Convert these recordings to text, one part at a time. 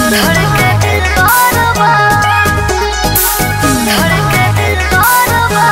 धड़के दिल बारवा धड़के दिल बारवा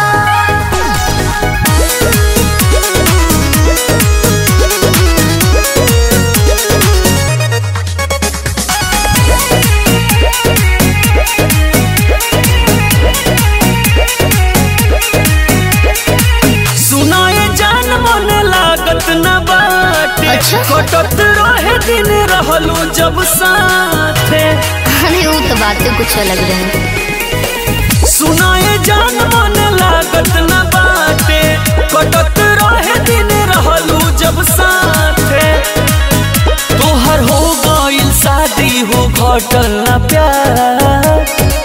सुनाए जान मन लागत न बाटे अच्छा। कटत रहे दिन रहलू जब साथे अरे वो तो बातें कुछ अलग रहे सुनाए जान मन लागत न बाटे कटत रहे दिन रहलू जब साथे तोहर हो गइल शादी हो घटल न प्यार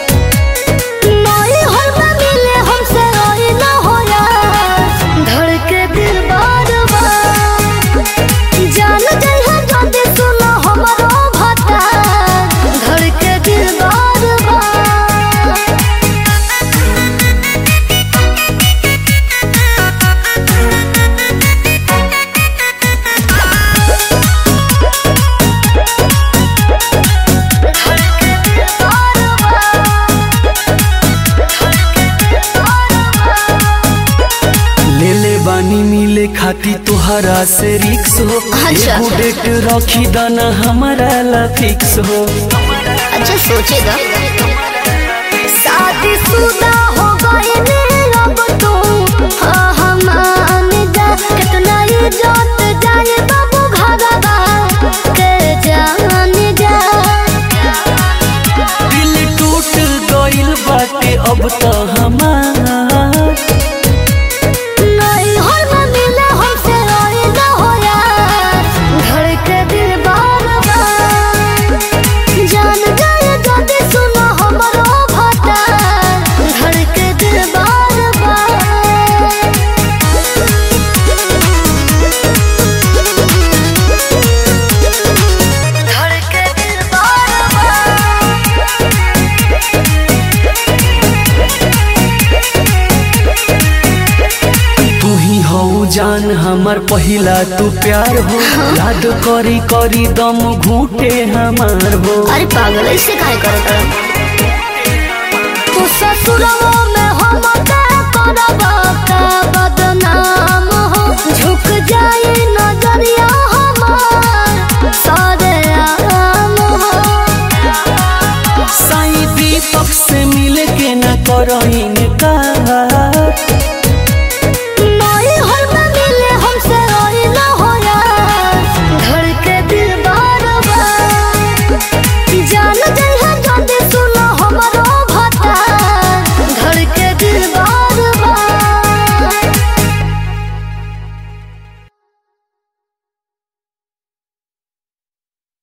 नई हर में मिले हमसे रोई ना होया धड़के दिल बारवा जान जाई है जल्दी सुनो हमारो भाता धड़के दिल बारवा धड़के दिल बारवा ले ले बानी मिले खाती तुहरा से रिक्स हो अच्छा, एगो अच्छा। डेट रखी दाना हमारा ला फिक्स हो अच्छा सोचेगा शादी शुदा हो गई ने अब तो हाँ हम मान जा कितना इज्जत जाए बाबू घरवा के जान जा दिल टूट गइल बाटे अब तो हमार नहीं हर में मिले हमसे रोई ना होया धड़के दिल बार बार जान जाए जल्दी सुनो हमारो भाता धड़के दिल बार बार धड़के दिल बार तू ही हो जान हमार पहिला तू प्यार हो याद करी करी दम घूटे हमार हो अरे पागल ऐसे काहे करत रहा तू ससुरवा में हम का करब का बदनाम हो झुक जाए नजरिया हमार सारे आम हो साई दीपक से मिल के न करो